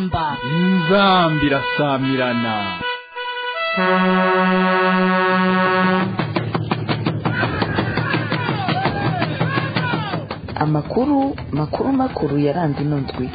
inzamba inzambi irasamirana amakuru makuru makuru yaranze ino ndwi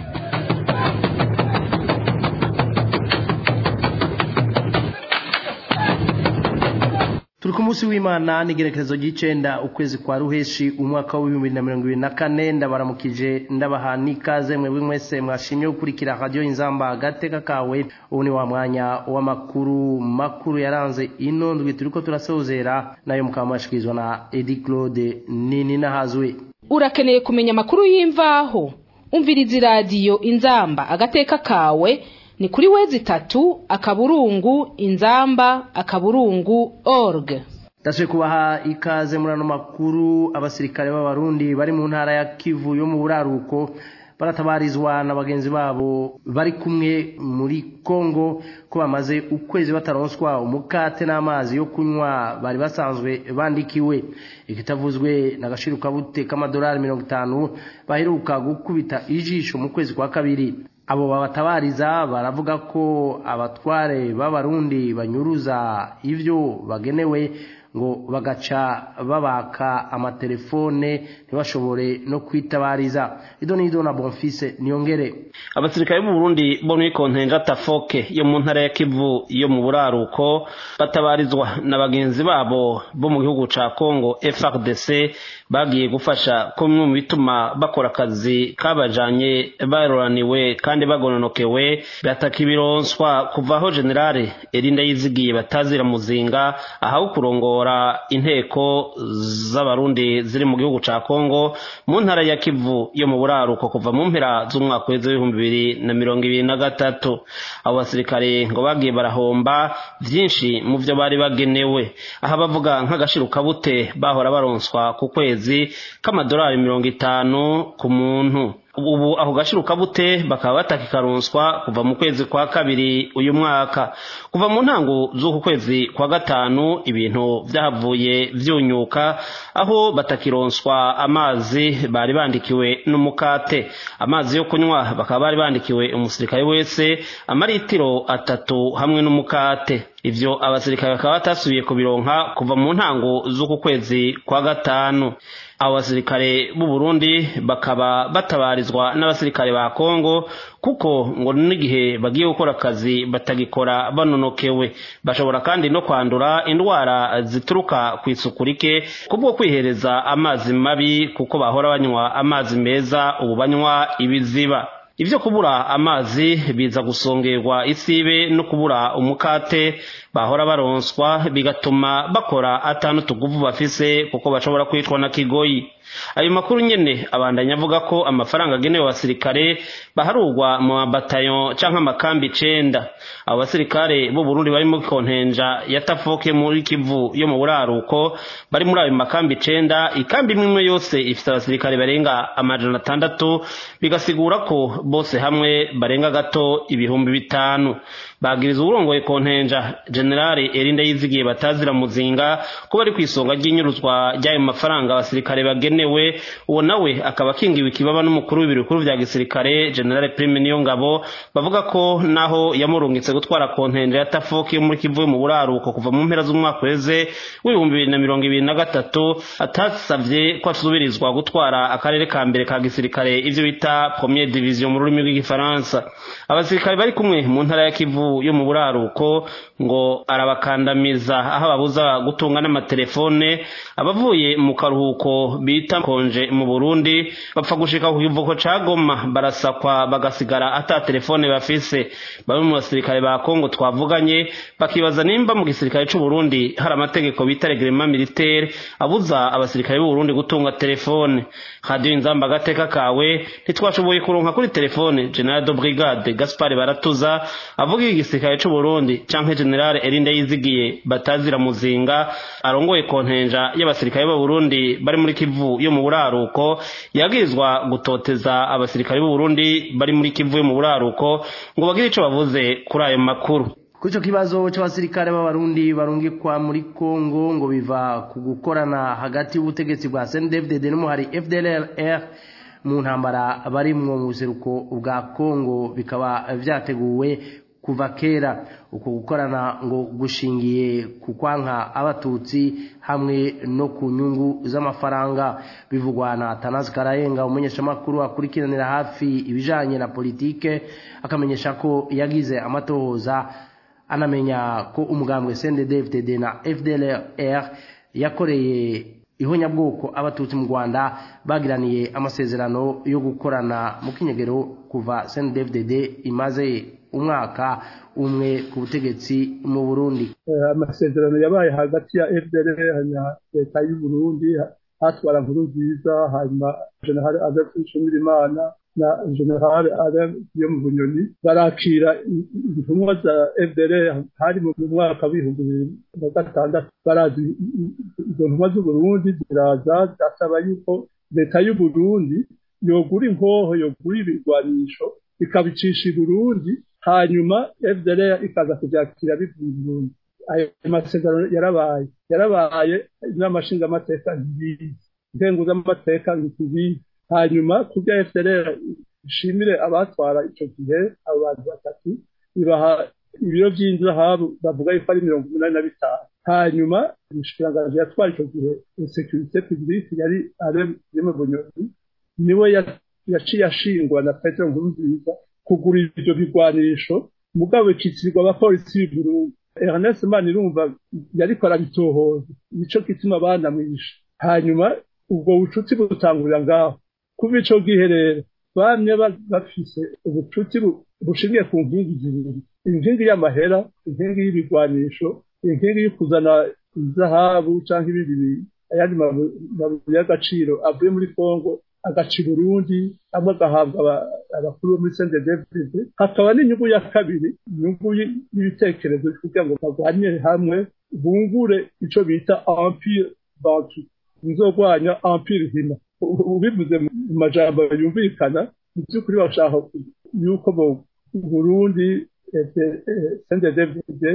turi ku munsi w'imana n'igerekezo ry'icenda ukwezi kwa ruheshi umwaka w'ibihumbi na mirongo ibiri na kane ndabaramukije ndabaha n'ikaze mwebwe mwese mwashimye gukurikira radiyo inzamba agateka kawe ubu ni wa mwanya w'amakuru makuru yaranze ino ndwi turiko turasozera nayo mukaba mwashikirizwa na edi claude nini nahazwe urakeneye kumenya amakuru y'imvaho umviriza iradiyo inzamba agateka kawe ni kuri wezi itatu akaburungu inzamba akaburungu org ndashoboye kubaha ikaze muri ano makuru abasirikare b'abarundi bari mu ntara ya kivu yo mu buraruko baratabarizwa na bagenzi babo bari kumwe muri kongo ko bamaze ukwezi bataronswa umukate n'amazi yo kunywa bari basanzwe bandikiwe ikitavuzwe n'agashirukabute k'amadolari mirongo itanu baheruka gukubita ijisho mu kwezi kwa kabiri abo babatabariza baravuga ko abatware b'abarundi banyuruza ivyo bagenewe ngo bagaca babaka amatelefone ntibashobore no kwitabariza ido n'ido na bonfise niyongere abasirikare b'u Burundi bo muri kontenja tafoke yo mu ntara ya Kivu yo mu buraruko batabarizwa na bagenzi babo bo mu gihugu ca Congo FRDC bagiye gufasha ko bimwe mu bituma bakora akazi kabajanye baroraniwe kandi bagononokewe bataka ibironswa kuva aho generale Erinda yizigiye batazira muzinga ahawe kurongora inteko z'abarundi ziri mu gihugu ca Congo mu ntara ya Kivu yo mu buraruko kuva mu mpera z'umwaka w'ibihumbi bibiri na mirongo ibiri na gatatu abo basirikare ngo bagiye barahomba vyinshi mu vyo bari bagenewe aha bavuga nk'agashirukabute bahora baronswa ku kwezi k'amadolari mirongo itanu ku muntu ubu ako gashirukabute bakaba batakikaronswa kuva mu kwezi kwa kabiri uyu mwaka kuva mu ntango z'uku kwezi kwa gatanu ibintu vyahavuye vyunyuka aho batakironswa amazi bari bandikiwe n'umukate amazi yo kunywa bakaba bari bandikiwe umusirikare wese amaritiro atatu hamwe n'umukate ivyo abasirikare bakaba batasubiye kubironka kuva mu ntango z'uku kwezi kwa gatanu abo basirikare b'u Burundi bakaba batabarizwa n'abasirikare ba Kongo kuko ngo n'igihe bagiye gukora akazi batagikora banonokewe bashobora kandi no kwandura indwara zituruka ku isuku rike kubwo kwihereza amazi mabi kuko bahora banywa amazi meza ubu banywa ibiziba ivyo kubura amazi biza gusongerwa isibe no kubura umukate bahora baronswa bigatuma bakora atanu tuguvu bafise kuko bashobora kwicwa na kigoyi ayo makuru nyene abandanya avuga ko amafaranga agenewe abasirikare baharurwa mu mabatayo canke amakambi icenda abo basirikare b'u Burundi bari muri kontenja ya Tafoke muri Kivu yo mu buraruko bari muri ayo makambi icenda ikambi imwe imwe yose ifite abasirikare barenga amajana atandatu bigasigura ko bose hamwe barenga gato ibihumbi bitanu bagiriza uburongoye kontenja generale Erinda yizigiye batazira muzinga ko bari kwisonga ry'inyuruzwa ry'ayo mafaranga abasirikare bagenewe uwo nawe akaba akingiwe ikibaba n'umukuru w'ibiro bikuru vya gisirikare generale Prime niyo ngabo bavuga ko naho yamurungitse gutwara kontenja ya Tafoki yo muri Kivu mu buraruko kuva mu mpera z'umwaka weze w'ibihumbi bibiri na mirongo ibiri na gatatu atasavye ko asubirizwa gutwara akarere ka mbere ka gisirikare ivyo bita première division mu rurimi rw'igifaransa abasirikare bari kumwe mu ntara ya Kivu yo mu buraruko ngo arabakandamiza aho ababuza gutunga n'amatelefone abavuye mu karuhuko bita konje mu Burundi bapfa gushika ku kivuko ca Goma barasakwa bagasigara ata telefone bafise bamwe mu basirikare ba Kongo twavuganye bakibaza nimba mu gisirikare c'u Burundi hari amategeko bita reglement militaire abuza abasirikare b'u Burundi gutunga telefone radio inzamba agateka kawe ntitwashoboye kuronka kuri telefone General de Brigade Gaspard Baratuza avuga igisirikare c'u Burundi canke General Erinda yizigiye batazira muzinga arongoye kontenja y'abasirikare b'u Burundi bari muri Kivu yo mu buraruko yagirizwa gutoteza abasirikare b'u Burundi bari muri Kivu yo mu buraruko ngo bagire ico bavuze kuri ayo makuru kuri icyo kibazo cy'abasirikare b'abarundi barungikwa muri congo ngo biva ku gukorana hagati y'ubutegetsi bwa cndfdd n'umuhari fdlr mu ntambara barimwo mu buseruko bwa kongo bikaba vyateguwe kuva kera uko gukorana ngo gushingiye ku kwanka abatutsi hamwe no ku nyungu z'amafaranga bivugwa na Tanazi Karayenga umumenyeshamakuru akurikiranira hafi ibijanye na politike akamenyesha ko yagize amatohoza anamenya ko umugambwe CNDD-FDD na FDLR yakoreye ihonyabwoko abatutsi mu Rwanda bagiraniye amasezerano yo gukorana mu kinyegero kuva CNDD-FDD imaze umwaka umwe ku butegetsi mu Burundi amasezerano yabaye hagati ya FDLR na leta y'u Burundi hatwara nkuru nziza hanyuma General Adolphe Nshimirimana na General Alain yo mu Bunyoni barakira intumwa za FDLR hari mu mwaka w'ibihumbi bibiri na gatandatu barazi izo ntumwa z'u Burundi ziraza zasaba yuko leta y'u Burundi yogura inkoho yogura ibigwanisho ikabicisha i Burundi hanyuma FDLR ikaza kubyakira bivuye i Burundi ayo masezerano yarabaye yarabaye n'amashinga amateka ntibizi ntenguza amateka ntibizi hanyuma kubya FDLR ishimire abatwara icyo gihe abo bantu batatu ibaha ibiro by'inzahabu bavuga yuko ari mirongo umunani na bitanu hanyuma umushikiranganji yatwara icyo gihe sekirite publique yari aremye bunyoni niwe yaciye ashingwa na petero nkurunziza kugura ibyo bigwanisho mugabo bikitirirwa abapolisi b'i Burundi Ernest Manirumva yariko arabitohoza nico gituma banamwishe hanyuma ubwo bucuti butangurira ngaho kuva ico gihe rero bamye bafise ubucuti bushingiye ku nkingi zibiri inkingi y'amahera inkingi y'ibigwanisho inkingi yo kuzana izahabu canke ibindi ayandi mabuye y'agaciro avuye muri Kongo agaca Burundi amwe agahabwa abakuru bo muri CNDD-FDD hakaba n'inyungu ya kabiri inyungu y'ibitekerezo kugira ngo barwanire hamwe bungure ico bita empire bantu nzogwanya empire hina ubivuze mu majambo yumvikana mu by'ukuri bashaka yuko mu Burundi CNDD-FDD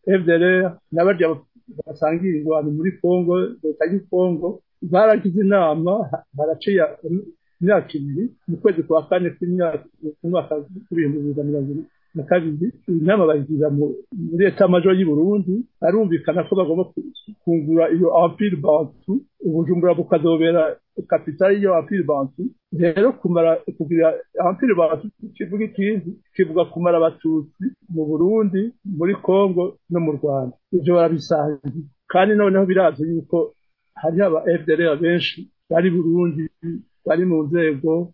FDLR n'abarya basangiye ingwano muri Kongo leta y'u Kongo baragize inama baraciye imyaka ibiri mu kwezi kwa kane k'umwaka w'ibihumbi bibiri na mirongo ibiri na kabiri inama bayigira muri leta majo y'i Burundi barumvikana ko bagomba kungura iyo empire bantu ubujumbura bukazobera kapitali y'iyo empire bantu rero kumara kugira empire bantu kivuga ikindi kivuga kumara abatutsi mu Burundi muri Kongo no mu Rwanda ivyo barabisangiye kandi noneho birazi yuko hariho aba FDLR benshi bari Burundi bari mu nzego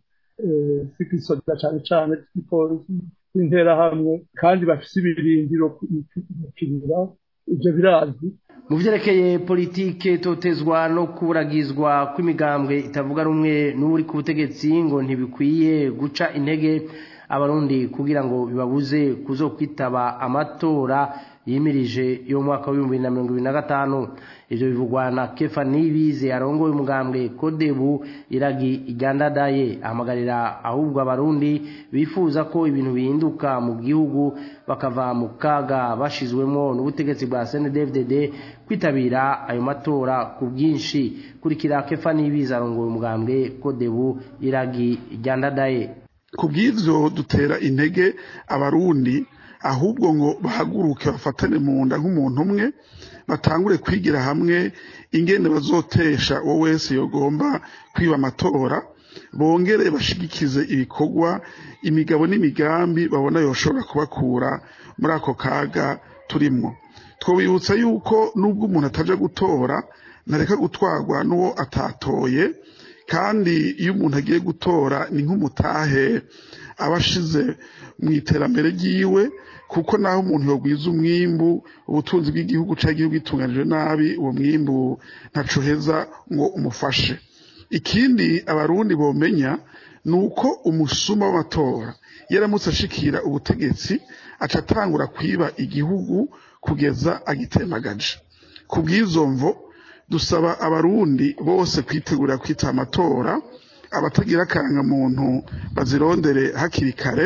z'igisoda cane cane z'igipolisi z'interahamwe kandi bafise ibirindiro kukinira ivyo birazwi mu vyerekeye politike totezwa no kuragizwa kw'imigambwe itavuga rumwe n'uri ku butegetsi ngo ntibikwiye guca intege abarundi kugira ngo bibabuze kuzokwitaba amatora yimirije yo mwaka w'ibihumbi bibiri na mirongo ibiri na gatanu ivyo bivugwa na kefa nibize arongoye umugambwe kodebu iragi iryandadaye ahamagarira ahubwo abarundi bifuza ko ibintu bihinduka mu gihugu bakava mu kaga bashizwemo n'ubutegetsi bwa CNDD-FDD kwitabira ayo matora ku bwinshi kurikira kefa nibize arongoye umugambwe kodebu iragi iryandadaye ku bw'ivyo dutera intege abarundi ahubwo ngo bahaguruke bafatane mu nda nk'umuntu umwe batangure kwigira hamwe ingene bazotesha uwo wese yogomba kwiba amatora bongere bashigikize ibikorwa imigabo n'imigambi babona yoshobora kubakura muri ako kaga turimwo twobibutsa yuko nubwo umuntu ataja gutora ntareka gutwarwa n'uwo atatoye kandi iyo umuntu agiye gutora ni nk'umutahe aba ashize mu iterambere ryiwe kuko naho umuntu yogwiza umwimbu ubutunzi bw'igihugu cyangwa igihugu gitunganijwe nabi uwo mwimbu ntacoheza ngo umufashe ikindi abarundi bomenya ni uko umusuma w'amatora yaramutse ashikira ubutegetsi aca atangura kwiba igihugu kugeza agitemagaje ku bw'izo mvo dusaba abarundi bose kwitegurira kwita amatora abatagira akarangamuntu bazirondere hakiri kare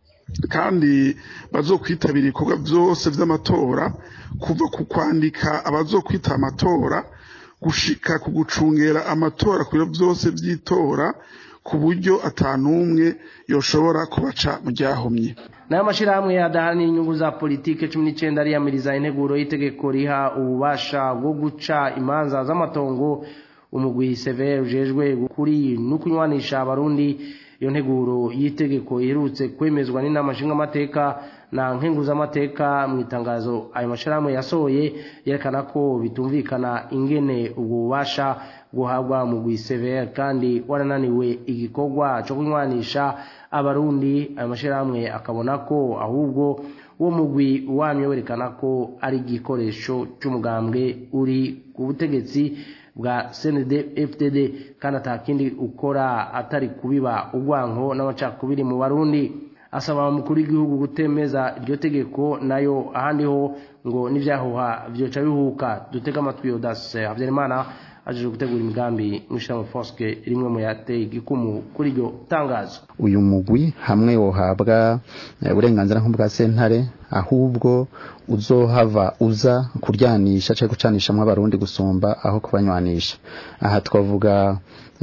kandi bazokwitabira ibikorwa byose by'amatora kuva ku kwandika abazokwita amatora gushika ku gucungera amatora ku biro byose by'itora ku buryo atanumwe yoshobora kubaca mu ryahumye nayo mashyirahamwe adaharanira inyungu za politike cumi n'icyenda ariyamiriza integuro y'itegeko riha ububasha bwo guca imanza z'amatongo umugwi severe ujejwe kuri no kunywanisha abarundi iyo nteguro y'itegeko iherutse kwemezwa n'inama nshingamateka na nkenguzamateka mu itangazo ayo mashyirahamwe yasohoye yerekana ko bitumvikana ingene ubwo bubasha guhabwa mu severe kandi warananiwe igikorwa cyo kunywanisha abarundi ayo mashyirahamwe akabona ko ahubwo uwo mugwi wamye werekana ko ari igikoresho cy'umugambwe uri ku butegetsi bwa cnd fdd kandi atakindi ukora atari kubiba urwanko n'amacakubiri mu barundi asaba umukuru w'igihugu gutemeza iryo tegeko nayo ahandi ho ngo n'ibyahuha byoca bihuka dutega amatwi yodase habyarimana ajeje gutegura imigambi mw'ishyirahamwe foske rimwe mu yateye igikumu kuri iryo tangazo uyu mugwi hamwe wohabwa uburenganzira nk'ubwa sentare ahubwo uzohava uza kuryanisha cyangwa gucanishamo abarundi gusumba aho kubanywanisha aha twavuga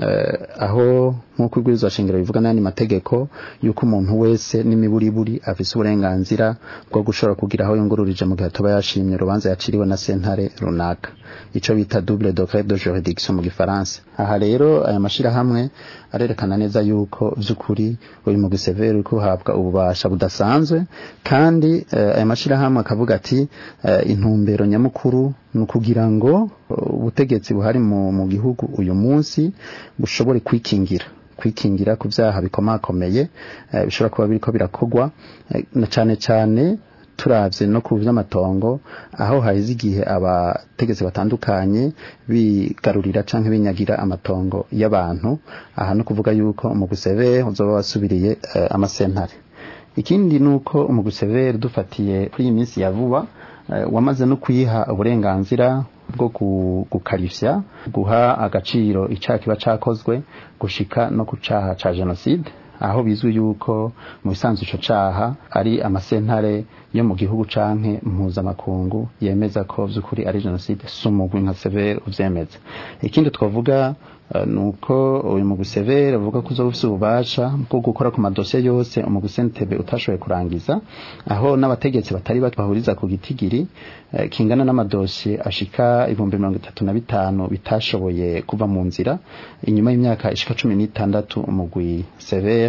aho nk'uko ibwirizwa shingiro bivuga n'ayandi mategeko y'uko umuntu wese n'imiburiburi afise uburenganzira bwo gushobora kugira aho yungururije mu gihe atuba yashimye urubanza yaciriwe na sentare runaka icyo bita double decret de juridiction mu gifaransa aha rero aya mashyirahamwe arerekana neza yuko by'ukuri uyu mugwi severe uri kuhabwa ububasha budasanzwe kandi aya mashyirahamwe akavuga ati intumbero nyamukuru ni ukugira ngo ubutegetsi buhari mu gihugu uyu munsi bushobore kwikingira kwikingira ku byaha bikomakomeye bishobora kuba biriko birakogwa na cyane cyane turabye no ku by'amatongo aho haheze igihe abategetsi batandukanye bigarurira cyangwa binyagira amatongo y'abantu aha no kuvuga yuko umuguseve uzoba wasubiriye amasentare ikindi ni uko umuguseve dufatiye kuri iyi minsi ya vuba wamaze no kuyiha uburenganzira bwo gukarishya guha agaciro icyaha kiba cyakozwe gushika no ku cyaha cya jenoside aho bizwi yuko mu bisanzwe icyo cyaha ari amasentare yo mu gihugu canke mpuzamakungu yemeza ko by'ukuri ari jenoside si umugwi nka severe ubyemeza ikindi twavuga ni uko uyu mugwi severe uvuga ko uzoba ufite ububasha bwo gukora ku madosiye yose umugwi sentebe utashoboye kurangiza aho n'abategetsi batari bahuriza ku gitigiri kingana n'amadosiye ashika ibihumbi mirongo itatu na bitanu bitashoboye kuva mu nzira inyuma y'imyaka ishika cumi n'itandatu umugwi severe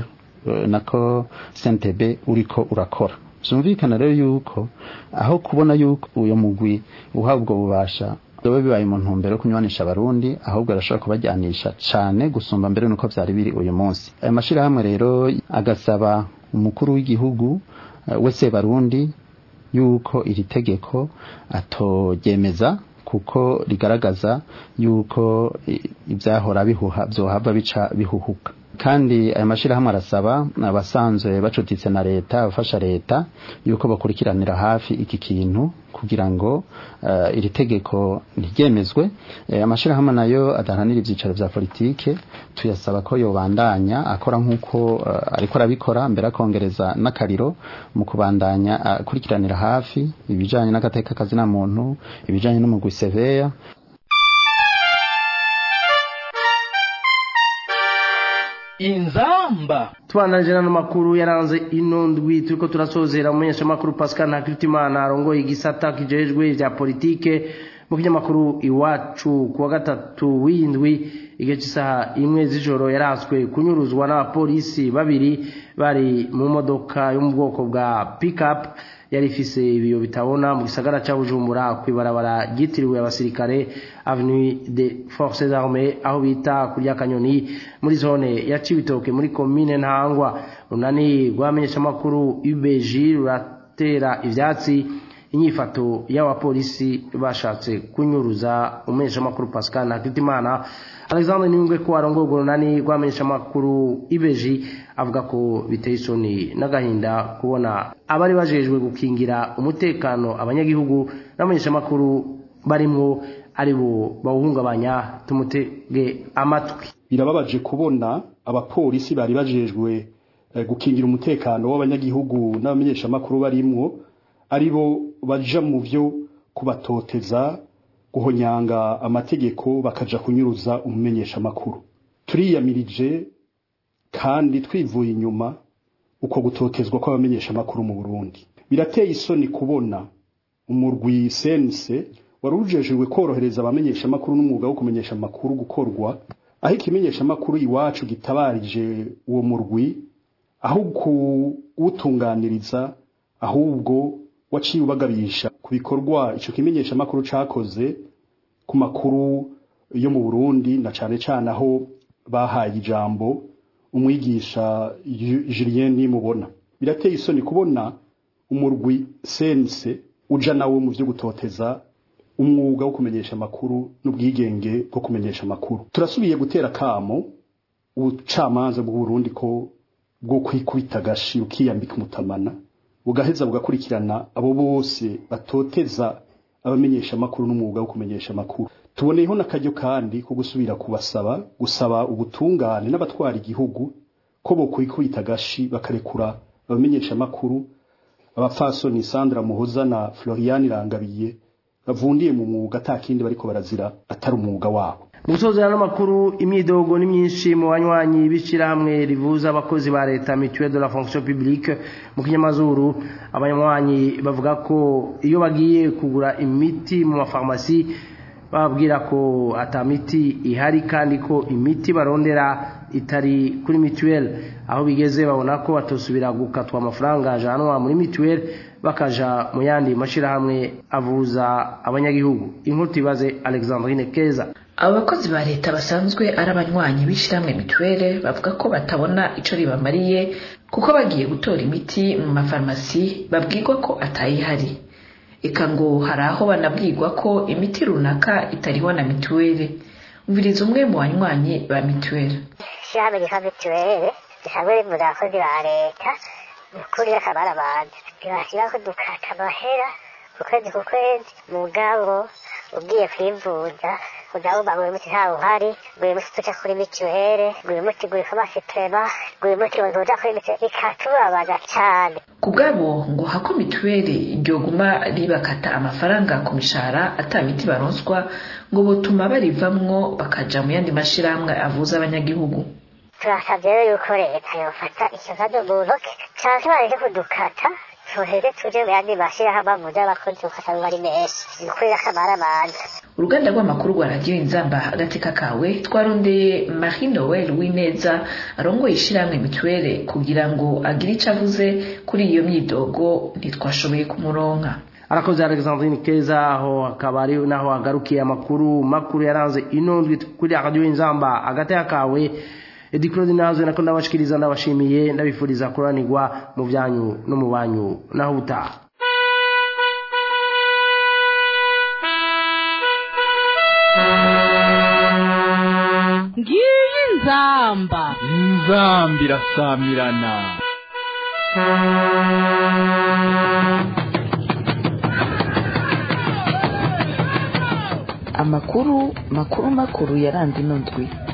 nako sentebe uriko urakora byumvikana rero yuko aho kubona yuko uyu mugwi uhabwa ubwo bubasha biba bibaye mu ntumbero yo kunywanisha abarundi ahubwo arashobora kubajyanisha cyane gusumba mbere nuko byari biri uyu munsi aya mashyirahamwe rero agasaba umukuru w'igihugu wese barundi yuko iri tegeko atoryemeza kuko rigaragaza yuko ibyahora bihuha byohava bica bihuhuka kandi aya mashyirahamwe arasaba abasanzwe bacuditse na leta abafasha leta yuko bakurikiranira hafi iki kintu kugira ngo iri tegeko ntiryemezwe amashyirahamwe nayo adahanira ibyicaro bya politike tuyasaba ko yobandanya akora nk'uko ariko arabikora mbere akongereza n'akariro mu kubandanya akurikiranira hafi ibijyanye n'agateka kazina muntu ibijyanye n'umugwi seveya inzamba tubandanije n'ano makuru yaranze ino ndwi turiko turasozera umumenyeshamakuru pascal ntakiritimana arongoye igisata kijejwe vya politike mu kinyamakuru iwacu ku wa gatatu w'indwi igihe cy'isaha imwe z'ijoro yaranswe kunyuruzwa n'abapolisi babiri bari mu modoka yo mu bwoko bwa pickup yari ifise ibiyo bitabona mu gisagara cya bujumbura ku ibarabara ryitiriwe abasirikare avenue de forces armées aho bita kurya kanyoni muri zone ya cibitoke muri komine ntangwa runani rwamenyeshamakuru ubg ruratera ivyatsi inyifato y'abapolisi bashatse kunyuruza umumenyeshamakuru pascal ntakitimana alexandre niyungwe ko arongoye urwo runani rwamenyeshamakuru ibeji avuga ko biteye isoni n'agahinda kubona abari bajejwe gukingira umutekano abanyagihugu n'abamenyeshamakuru barimwo ari bo bawuhungabanya tumutege amatwi birababaje kubona abapolisi bari bajejwe gukingira umutekano w'abanyagihugu n'abamenyeshamakuru barimwo ari bo baja mu byo kubatoteza guhonyanga amategeko bakaja kunyuruza umumenyeshamakuru turiyamirije kandi twivuye inyuma uko gutotezwa kw'abamenyesha amakuru mu Burundi birateye isoni kubona umurwi sense wari ujejwe korohereza abamenyesha amakuru n'umwuga wo kumenyesha amakuru gukorwa aho ikimenyesha amakuru iwacu gitabarije uwo murwi aho kuwutunganiriza ahubwo waciye ubagabisha ku bikorwa ico kimenyesha amakuru cakoze ku makuru yo mu Burundi na cane cane aho bahaye ijambo umwigisha Julien Nimubona birateye isoni kubona umurwi sense uja nawe mu vyo gutoteza umwuga wo kumenyesha amakuru n'ubwigenge bwo kumenyesha amakuru turasubiye gutera kamo ubucamanza bw'u Burundi ko bwo kwikubita gashi ukiyambika umutamana bugaheza bugakurikirana abo bose batoteza abamenyesha amakuru n'umwuga wo kumenyesha amakuru tuboneyeho n'akaryo kandi ko gusubira kubasaba gusaba ubutungane n'abatwara igihugu ko bo kwikubita gashi bakarekura abamenyesha amakuru abapfasoni Sandra Muhoza na Florian Irangabiye bavundiye mu mwuga atakindi bariko barazira atari umwuga wabo Musoza n'amakuru imyidogo ni myinshi mu banywanyi bishirahamwe rivuza abakozi ba leta mutuelle de la fonction publique mu kinyamazuru abanywanyi bavuga ko iyo bagiye kugura imiti mu mafarmasi bababwira ko ata miti ihari kandi ko imiti barondera itari kuri mutuelle aho bigeze babona ko batosubira gukatwa amafaranga ajanwa muri mutuelle bakaja mu yandi mashirahamwe avuza abanyagihugu inkuru tubaze Alexandrine Keza abo bakozi ba leta basanzwe ari abanywanyi b'ishyirahamwe mituweli bavuga ko batabona icyo ribamariye kuko bagiye gutora imiti mu mafarumasi babwirwa ko atayihari eka ngo hari aho banabwirwa ko imiti runaka itariho na mituweli umviriza umwe mu banywanyi ba mituweli ishyirahamwe ryitwa mituweli risanzwe rivuza abakozi ba leta ukuri akamara abantu ntibashyiraho dukata amahera ku kwezi ku kwezi mugabo ugiye kwivuza udahuba ngo uyu muti ntawe uhari ngo uyu muti tuja kuri mituweli ngo uyu muti ngo ifamasi prema ngo uyu muti ngo ntuja kuri mituweli bikatubabaza cane ku bwabo ngo hako mituweli ryoguma ribakata amafaranga ku mishahara ata miti baronswa ngo butuma barivamwo bakaja mu yandi mashirahamwe avuza abanyagihugu turasavye rero yuko leta yofata ico kibazo mu ntoke canke bareke kudukata tuheze tuje mu yandi mashirahamwe avuza abakozi kuko asanga ari menshi ni ukuri akamara abantu uruganda rw'amakuru rwa radiyo inzamba agateka kawe twarondeye marie noel w'ineza arongoye ishyirahamwe mituweli kugira ngo agire icyo avuze kuri iyo myidogo ntitwashoboye kumuronka arakoze Alexandrine Keza aho akaba ari naho agarukiye amakuru makuru yaranze inondwi kuri radio inzamba agateka kawe Edi Claude nazo nako ndabashikiriza ndabashimiye ndabifuriza kuranirwa mu byanyu no mu banyu naho utaha ngiyi nzamba inzamba irasamirana amakuru makuru makuru yaranze ino ndwi